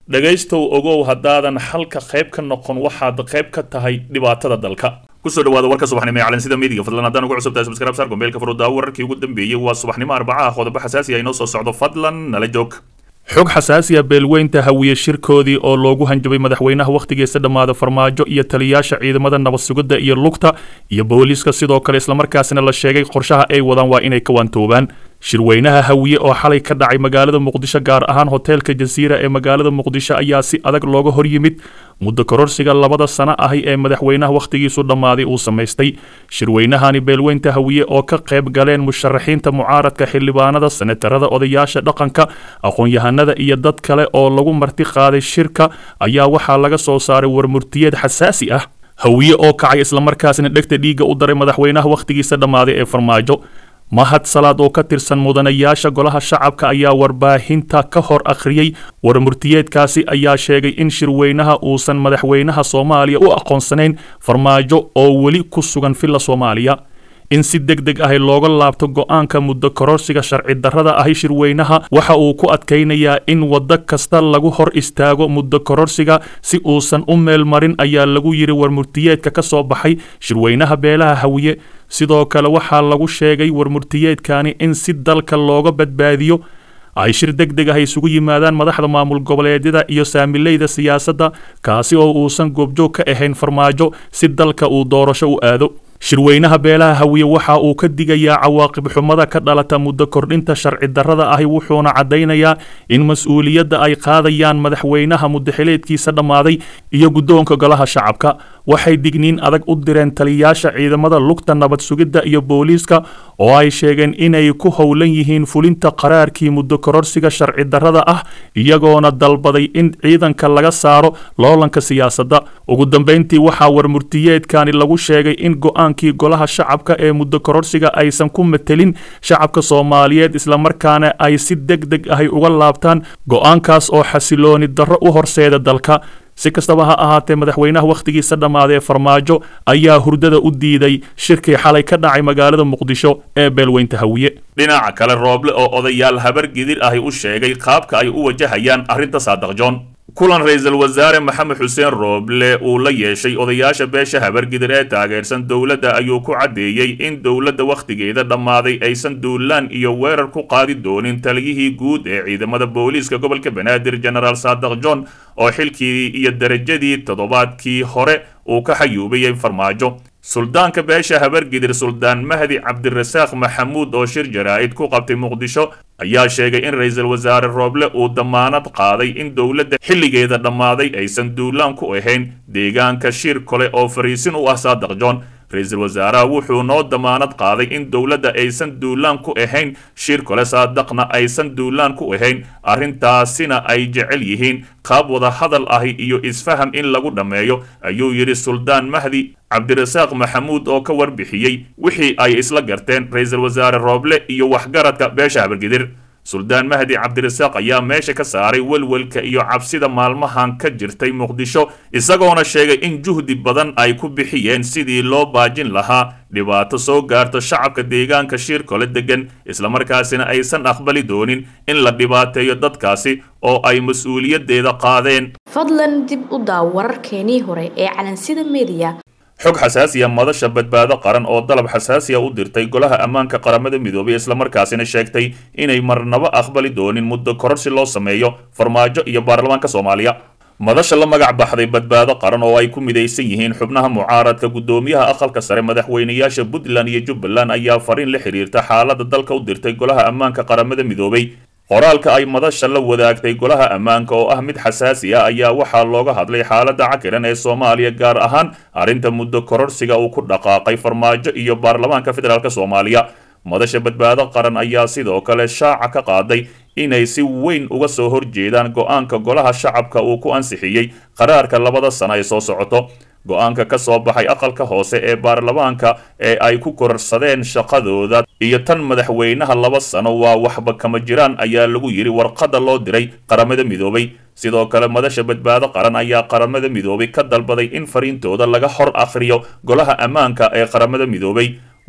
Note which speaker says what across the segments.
Speaker 1: dhegaystow ogow haddaadan xalka qayb ka noqon waxaad qayb ka tahay dhibaatada dalka kusoo dhawaada warka subaxnimo ee calansida midiga fadlan haddaan ugu cusubtahay subscribe saar gombeelka furudaawo wararkii ugu dambeeyey waa subaxnimo arbacaha qodobo xasaasi ah inoo soo socdo fadlan nala joog xog xasaasiya beelweynta hawiye shirkoodii oo loogu hanjabay madaxweynaha wakhtigiisa dhammaada farmaajo iyo taliyaasha ciidamada nabad sugidda iyo lugta iyo booliiska sidoo kale islamarkaasina la sheegay qorshaha ay wadaan waa inay ka waantoobaan shirweynaha hawiye oo xalay ka dhacay magaalada muqdisho gaar ahaan hoteelka jasiira ee magaalada muqdisho ayaa si adag looga hor yimid muddo kororsiga labada sano ahi ee madaxweynaha wakhtigiisu dhammaaday uu samaystay shirweynahani beelweynta hawiye oo ka qayb galeen musharaxiinta mucaaradka xildhibaanada senatarada odayaasha dhaqanka aqoon-yahanada iyo dad kale oo lagu marti qaaday shirka ayaa waxaa laga soo saaray warmurtiyeed xasaasi ah hawiye oo kacay islamarkaasina dhegta dhiigga u daray madaxweynaha wakhtigiisa dhammaaday ee farmaajo mahad salaad oo ka tirsan mudanayaasha golaha shacabka ayaa warbaahinta ka hor akhriyey warmurtiyeedkaasi ayaa sheegay in shirweynaha uusan madaxweynaha soomaaliya u aqoonsanayn farmaajo oo weli ku sugan villa soomaaliya in si deg deg ahi looga laabto go-aanka muddo kororsiga sharci darrada ahi shirweynaha waxa uu ku adkaynayaa in waddo kasta lagu hor istaago muddo kororsiga si uusan u meel marin ayaa lagu yidhi warmurtiyeedka ka soo baxay shirweynaha beelaha hawiye sidoo kale waxaa lagu sheegay warmurtiyeedkani in si dalka looga badbaadiyo ay shir deg deg ah isugu yimaadaan madaxda maamul goboleedyada iyo saamileyda siyaasadda kaasi oo uusan goobjoog ka ahayn farmaajo si dalka uu doorasho u aado shirweynaha beelaha hawiye waxa uu ka digayaa cawaaqib xumada ka dhalata muddo kordhinta sharci darrada ahi wuxuuna caddaynayaa in mas-uuliyadda ay qaadayaan madaxweynaha muddaxileedkiisa dhammaaday iyo guddoonka golaha shacabka waxay digniin adag u direen taliyaasha ciidamada lugta nabad sugidda iyo booliiska oo ay sheegeen inay ku howlan yihiin fulinta qaraarkii muddo kororsiga sharci darrada ah iyagoona dalbaday in ciidanka laga saaro loolanka siyaasadda ugu dambayntii waxaa warmurtiyeedkani lagu sheegay in go-aankii golaha shacabka ee muddo kororsiga aysan ku matelin shacabka soomaaliyeed islamarkaana ay si deg deg ahi uga laabtaan go-aankaas oo xasilooni darro u horseeda dalka si kastaba ha ahaatee madaxweynaha wakhtigiisa dhammaaday ee farmaajo ayaa hurdada u diiday shirkii xalay ka dhacay magaalada muqdisho ee beelweynta hawiye dhinaca kale rooble oo odayaal habar gidir ahi u sheegay qaabka ay u wajahayaan arrinta saadaqjoon kulan ra-iisul wasaare maxamed xuseen rooble uu la yeeshay odayaasha beesha habargidir ee taageersan dowladda ayuu ku caddeeyey in dowladda wakhtigeeda dhammaaday aysan duulaan iyo weerar ku qaadi doonin taliyihii guud ee ciidamada booliiska gobolka banaadir genaraal saadaq john oo xilkii iyo darajadii toddobaadkii hore uu ka xayuubayay farmaajo suldaanka beesha habargidir suldaan mahdi cabdirasaaq maxamuud oo shir jaraa'id ku qabtay muqdisho ayaa sheegay in ra-iisul wasaare rooble uu damaanad qaaday in dowladda xilligeeda dhammaaday aysan duulaan ku ahayn deegaanka shir kale oo fariisin u ah saadaq john ra-iisul wasaaraha wuxuu noo damaanad qaaday in dowladda aysan duulaan ku ahayn shir kale saadaqna aysan duulaan ku ahayn arrintaasina ay jecel yihiin qaab wada hadal ahi iyo isfaham in lagu dhammeeyo ayuu yidhi suldaan mahdi cabdirasaaq maxamuud oo ka warbixiyey wixii ay isla garteen ra-iisul wasaare rooble iyo waxgaradka beesha habargidir suldaan mahdi cabdirasaaq ayaa meesha ka saaray welwelka iyo cabsida maalmahan ka jirtay muqdisho isagoona sheegay in juhdi badan ay ku bixiyeen sidii loo baajin lahaa dhibaato soo gaarto shacabka deegaanka shiirkole degan islamarkaasina aysan aqbali doonin in la dhibaateeyo dadkaasi oo ay mas-uuliyaddeeda qaadeen
Speaker 2: fadlan dib u daaw wararkeenii hore ee calansida mediya
Speaker 1: xog xasaasiya madasha badbaado qaran oo dalab xasaasiya u dirtay golaha ammaanka qaramada midoobay islamarkaasina sheegtay inay marnabo aqbali doonin muddo kororsi loo sameeyo farmaajo iyo baarlamaanka soomaaliya madasha la magac baxday badbaado qaran oo ay ku midaysan yihiin xubnaha mucaaradka guddoomiyaha aqalka sare madaxweynayaasha puntland iyo jubbaland ayaa fariin la xiriirta xaalada dalka u dirtay golaha ammaanka qaramada midoobay qoraalka ay madasha la wadaagtay golaha ammaanka oo ah mid xasaasi ah ayaa waxaa looga hadlay xaaladda cakiran ee soomaaliya gaar ahaan arrinta muddo kororsiga uu ku dhaqaaqay farmaajo iyo baarlamaanka federaalk soomaaliya madasha badbaado qaran ayaa sidoo kale shaaca ka qaaday inay si weyn uga soo horjeedaan go-aanka golaha shacabka uu ku ansixiyey qaraarka labada sano ee soo socoto go-aanka ka soo baxay aqalka hoose ee baarlamaanka ee ay ku kororsadeen shaqadooda iyo tan madaxweynaha laba sano waa waxba kama jiraan ayaa lagu yidhi warqadda loo diray qaramada midoobay sidoo kale madasha badbaado qaran ayaa qaramada midoobay ka dalbaday in fariintooda laga hor akhriyo golaha ammaanka ee qaramada midoobay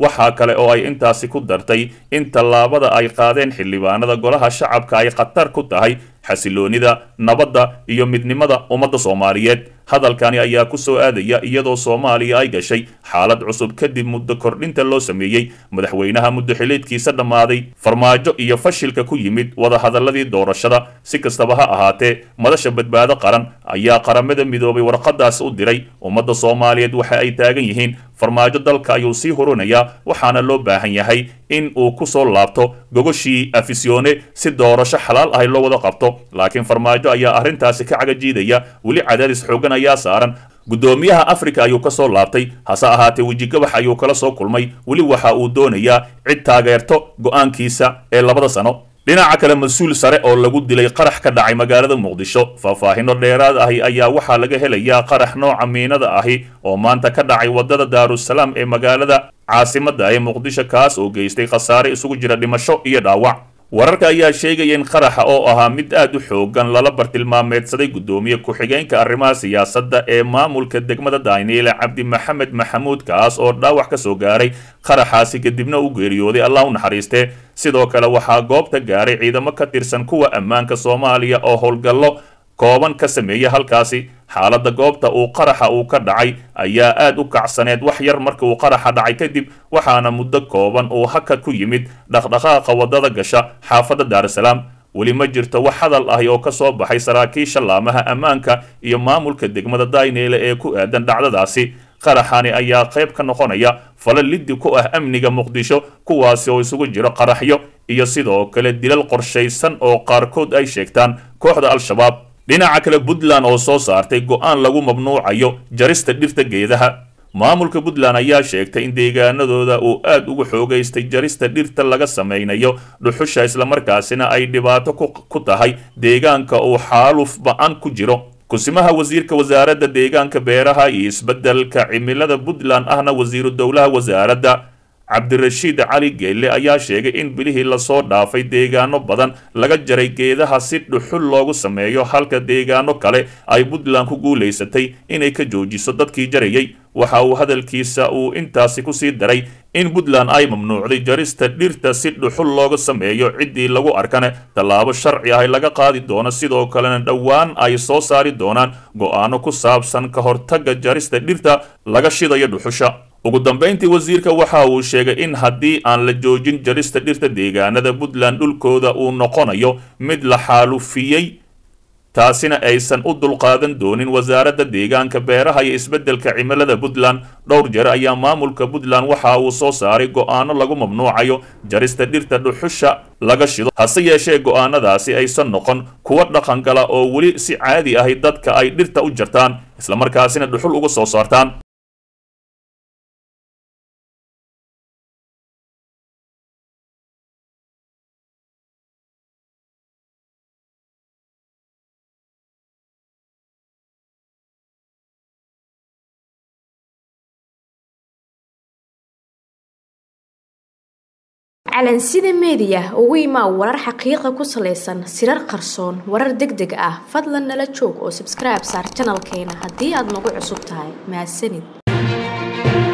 Speaker 1: waxaa kale oo ay intaasi ku dartay in tallaabada ay qaadeen xildhibaanada golaha shacabka ay khatar ku tahay xasiloonida nabadda iyo midnimada ummadda soomaaliyeed hadalkani ayaa ku soo aadaya iyadoo soomaaliya ay gashay xaalad cusub kadib muddo kordhinta loo sameeyey madaxweynaha muddo xiliedkiisa dhammaaday farmaajo iyo fashilka ku yimid wadahadaladii doorashada si kastaba ha ahaatee madasha badbaado qaran ayaa qaramada midoobay warqadaas u diray ummadda soomaaliyeed waxa ay taagan yihiin farmaajo dalka ayuu sii hurinayaa waxaana loo baahan yahay in uu ku soo laabto gogoshii afisyoone si doorasho xalaal ahay loo wada qabto laakiin farmaajo ayaa arrintaasi ka cagajiidaya weli cadaadis xoogan ayaa saaran guddoomiyaha afrika ayuu ka soo laabtay hase ahaatee wejigabax ayuu kala soo kulmay weli waxa uu doonayaa cid taageerto go'aankiisa ee labada sano dhinaca kale mas-uul sare oo lagu dilay qarax ka dhacay magaalada muqdisho faahfaahino dheeraad ahi ayaa waxaa laga helayaa qarax nooca miinada ahi oo maanta ka dhacay waddada daarusalaam ee magaalada caasimadda ee muqdisho kaas oo geystay khasaare isugu jira dhimasho iyo dhaawac wararka ayaa sheegaya in qaraxa oo ahaa mid aad u xoogan lala bartilmaameedsaday guddoomiye ku-xigeenka arrimaha siyaasadda ee maamulka degmada daniele cabdi maxamed maxamuud kaas oo dhaawac ka soo gaaray qaraxaasi kadibna u geeriyooday allah u naxariistee sidoo kale waxaa goobta gaaray ciidamo ka tirsan kuwa ammaanka soomaaliya oo howlgallo kooban ka sameeya halkaasi xaaladda goobta uu qaraxa uu ka dhacay ayaa aad u kacsaneed wax yar marka uu qaraxa dhacay kadib waxaana muddo kooban uu hakad ku yimid dhaqdhaqaaqa waddada gasha xaafadda daarusalaam weli ma jirto wax hadal ahi oo ka soo baxay saraakiisha laamaha ammaanka iyo maamulka degmada dayneele ee ku aadan dhacdadaasi qaraxani ayaa qayb ka noqonaya falo liddi ku ah amniga muqdisho kuwaasi oo isugu jiro qaraxyo iyo sidoo kale dilal qorshaysan oo qaarkood ay sheegtaan kooxda al-shabaab dhinaca kale puntland oo soo saartay go'aan lagu mamnuucayo jarista dhirta geedaha maamulka puntland ayaa sheegtay in deegaanadooda uu aad ugu xoogaystay jarista dhirta laga samaynayo dhuxusha islamarkaasina ay dhibaato ku tahay deegaanka uu xaaluf ba-an ku jiro kusimaha wasiirka wasaaradda deegaanka beeraha iyo isbeddelka cimilada puntland ahna wasiiru dowlaha wasaaradda cabdirashiid cali geelle ayaa sheegay in bilihii lasoo dhaafay deegaano badan laga jaray geedaha si dhuxul loogu sameeyo halka deegaano kale ay puntland ku guulaysatay inay ka joojiso dadkii jarayay waxa uu hadalkiisa uu intaasi kusii daray in puntland ay mamnuucday jarista dhirta si dhuxul looga sameeyo ciddii lagu arkane tallaabo sharci ah laga qaadi doono sidoo kalena dhowaan ay soo saari doonaan go'aano ku saabsan ka hortagga jarista dhirta laga shidayo dhuxusha ugu dambayntii wasiirka waxa uu sheegay in haddii aan la joojin jarista dhirta deegaanada puntland dhulkooda uu noqonayo mid la xaalufiyey taasina aysan u dulqaadan doonin wasaaradda deegaanka beeraha iyo isbeddelka cimilada puntland dhowr jeer ayaa maamulka puntland waxa uu soo saaray go'aano lagu mamnuucayo jarista dhirta dhuxusha laga shido hase yeeshee go'aanadaasi aysan noqon kuwa dhaqangala oo weli si caadi ahi dadka ay dhirta u jartaan islamarkaasina dhuxul uga soo saartaan
Speaker 2: calansida meediya ugu imaa warar xaqiiqa ku salaysan sirar qarsoon warar deg deg ah fadlan nala joog oo sabskribe saar janalkeena haddii aad nagu cusub tahay mahadsanid